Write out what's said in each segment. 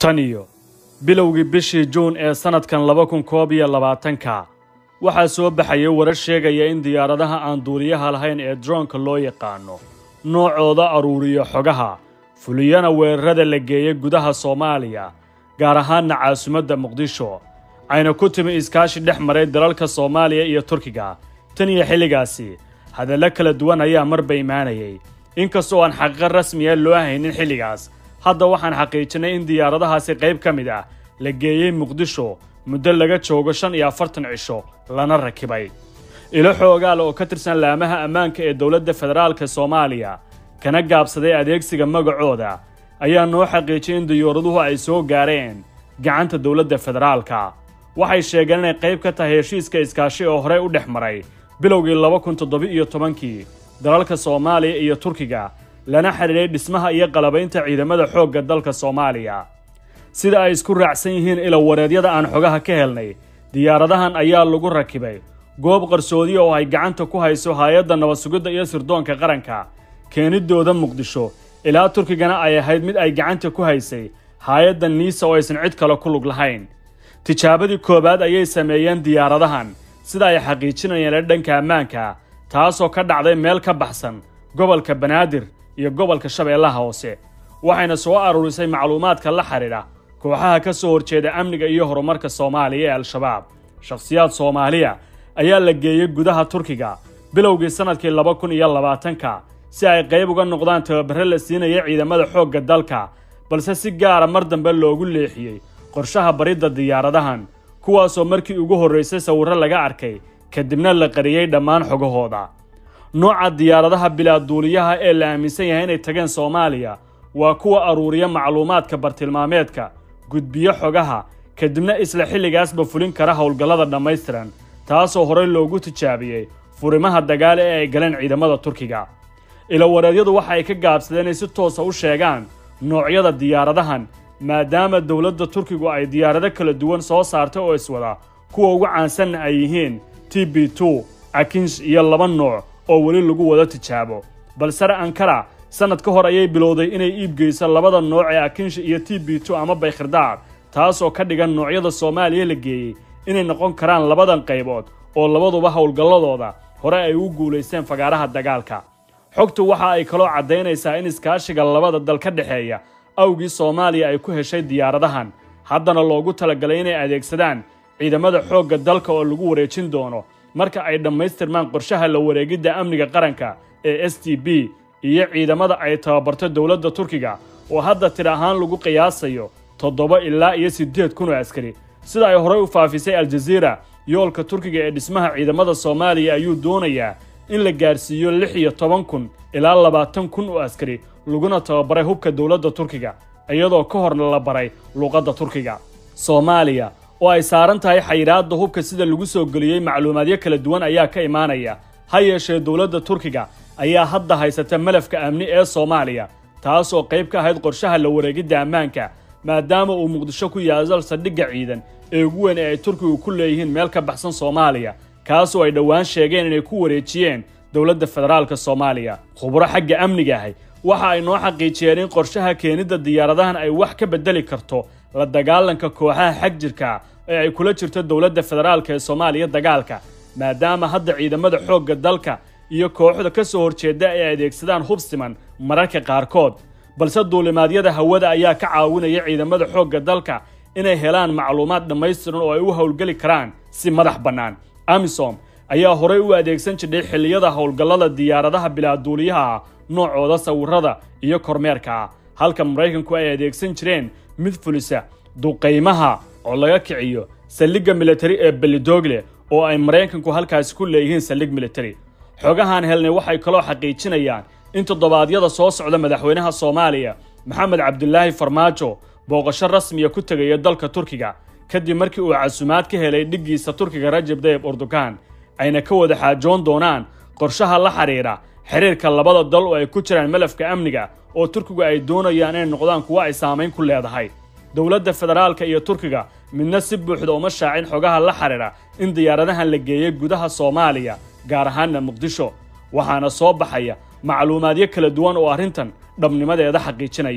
tan iyo bilowgii bishii juun ee sannadkan laba kun koob iyo labaatanka waxaa soo baxayay warar sheegaya in diyaaradaha aan duuliyaha lahayn ee droonka loo yaqaano noocooda aruuriyo xogaha fuliyana weerarada la geeyay gudaha soomaaliya gaar ahaanna caasimadda muqdisho ayna ku timi iskaashi dhex maray dalalka soomaaliya iyo turkiga tan iyo xilligaasi hadallo kala duwan ayaa marba imaanayay inkastoo aan xaqiiqo rasmiya loo haynin xilligaas hadda waxaan xaqiijinay in diyaaradahaasi qayb ka mid ah la geeyey muqdisho muddo laga joogo shan iyo afartan cisho lana rakibay ilo xoogaal oo ka tirsan laamaha ammaanka ee dowladda federaalka soomaaliya kana gaabsaday adeegsiga magacooda ayaa noo xaqiijiyay in diyaaraduhu ay soo gaareen gacanta dowladda federaalka waxay sheegeen inay qayb ka tahay heshiiska iskaashi oo horey u dhex maray bilowgii laba kun toddoba-iyo tobankii dalalka soomaaliya iyo turkiga lana xidhiidhay dhismaha iyo qalabaynta ciidamada xoogga dalka soomaaliya sida ay isku raacsan yihiin ilo wareedyada aan xogaha ka helnay diyaaradahan ayaa lagu rakibay goob qarsoodi oo ay gacanta ku hayso hay-adda nabad sugidda iyo sirdoonka qaranka keenidooda muqdisho ilaa turkigana ay ahayd mid ay gacanta ku haysay hay-adda niisa oo aysan cid kale ku lug lahayn tijaabadii koowaad ayay sameeyeen diyaaradahan sida ay xaqiijinayeen dhanka ammaanka taasoo ka dhacday meel ka baxsan gobolka banaadir iyo gobolka shabeellaha hoose waxayna soo aruurisay macluumaadka la xidhiidha kooxaha ka soo horjeeda amniga iyo horumarka soomaaliya ee al-shabaab shakhsiyaad soomaaliya ayaa la geeyey gudaha turkiga bilowgii sannadkii laba kun iyo labaatanka si ay qayb uga noqdaan tababare la siinaya ciidamada xoogga dalka balse si gaara mar dambe loogu leexiyey qorshaha baridda diyaaradahan kuwaasoo markii ugu horraysay sawirro laga arkay kadibna la qariyey dhammaan xogahooda nooca diyaaradaha bilaaduuliyaha ee la aaminsan yahay inay tageen soomaaliya waa kuwa aruuriya macluumaadka bartilmaameedka gudbiyo xogaha kadibna isla xilligaasba fulin kara howlgallada dhammaystiran taasoo horey loogu tijaabiyey furimaha dagaale ee ay galeen ciidamada turkiga ilowareedyadu waxa ay ka gaabsadeen inay si toosa u sheegaan noocyada diyaaradahan maadaama dowladda turkigu ay diyaarado kala duwan soo saartay oo iswada kuwa ugu caansanna ay yihiin t b two akinsh iyo laba nooc oo weli lagu wada tijaabo balsare ankara sannad ka hor ayay bilowday inay iibgeyso labada nooc ee akinsh iyo t b two ama baykhirdaar taasoo ka dhigan noocyada soomaaliya la geeyey inay noqon karaan labadan qaybood oo labaduba howlgalladooda hore ay u guulaysteen fagaaraha dagaalka xogtu waxa ay kaloo caddaynaysaa in iskaashiga labada dal ka dhexeeya awgii soomaaliya ay ku heshay diyaaradahan haddana loogu talagalay inay adeegsadaan ciidamada xoogga dalka oo lagu wareejin doono marka ay dhammaystirmaan qorshaha la wareegidda amniga qaranka ee s t b iyo ciidamada ay tababarto dowladda turkiga oo hadda tir ahaan lagu qiyaasayo toddoba ilaa iyo siddeed kun oo askari sida ay horey u faafisay aljaziira yoolka turkiga ee dhismaha ciidamada soomaaliya ayuu doonayaa in la gaarsiiyo lix iyo toban kun ilaa labaatan kun oo askari laguna tababaray hubka dowladda turkiga iyadoo ka horna la baray luuqadda turkiga soomaaliya oo ay saaran tahay xayiraadda hubka sida lagu soo geliyey macluumaadyo kala duwan ayaa ka imaanaya ha yeeshee dowladda turkiga ayaa hadda haysata malafka amni ee soomaaliya taasoo qayb ka ahayd qorshaha la wareegidda ammaanka maadaama uu muqdisho ku yaasal saldhigga ciidan ee ugu weyn ee ay turkigu ku leeyihiin meel ka baxsan soomaaliya kaasoo ay dhowaan sheegeen inay ku wareejiyeen dowladda federaalka soomaaliya khubro xagga amniga ahay waxa ay noo xaqiijiyeen in qorshaha keenidda diyaaradahan ay wax ka beddeli karto la dagaalanka kooxaha xag jirka ee ay kula jirto dowladda federaalka ee soomaaliya dagaalka maadaama hadda ciidamada xoogga dalka iyo kooxda ka soo horjeeda ay adeegsadaan hub siman mararka qaarkood balse duulimaadyada hawada ayaa ka caawinaya ciidamada xoogga dalka inay helaan macluumaad dhammaystiran oo ay u howlgeli karaan si madax bannaan amisom ayaa horey u adeegsan jirdhay xilliyada howlgallada diyaaradaha bilaaduuliyaha noocooda sawirada iyo kormeerka ah halka maraykanku ay adeegsan jireen mid fulisa duqaymaha oo laga kiciyo saldhigga militari ee belidogle oo ay maraykanku halkaasi ku leeyihiin saldhig militari xogahaan helnay waxay kaloo xaqiijinayaan in toddobaadyada soo socda madaxweynaha soomaaliya maxamed cabdulaahi farmaajo booqasho rasmiya ku tegaya dalka turkiga kadib markii uu casumaad ka helay dhiggiisa turkiga rajab dayib urdugan ayna ka wada xaajoon doonaan qorshaha la xidhiidha xiriirka labada dal oo ay ku jiraan malafka amniga oo turkigu ay doonayaan inay noqdaan kuwo ay saamayn ku leedahay dowladda federaalka iyo turkiga midna si buuxda uma shaacin xogaha la xidhiidha in diyaaradahan la geeyey gudaha soomaaliya gaar ahaanna muqdisho waxaana soo baxaya macluumaadyo kala duwan oo arrintan dhabnimadeeda xaqiijinaya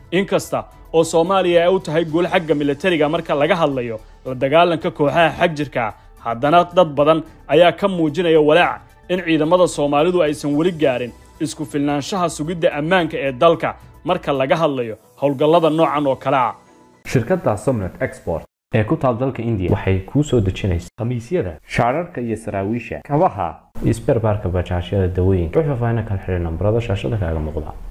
inkasta oo soomaaliya ay u tahay guul xagga militariga marka laga hadlayo la dagaalanka kooxaha xagjirka haddana dad badan ayaa ka muujinaya walaac in ciidamada soomaalidu aysan weli gaarin isku filnaanshaha sugidda ammaanka ee dalka marka laga hadlayo howlgallada noocan oo kale ah shirkadda somnet export ee ku taal dalka indiya waxay kuu soo dejinaysaa khamiisyada shaararka iyo saraawiisha kabaha iyo sberbaarka bajaajyada dawooyinka wix faahfaahin kala xidhi nambarada shaashada kaaga muuqda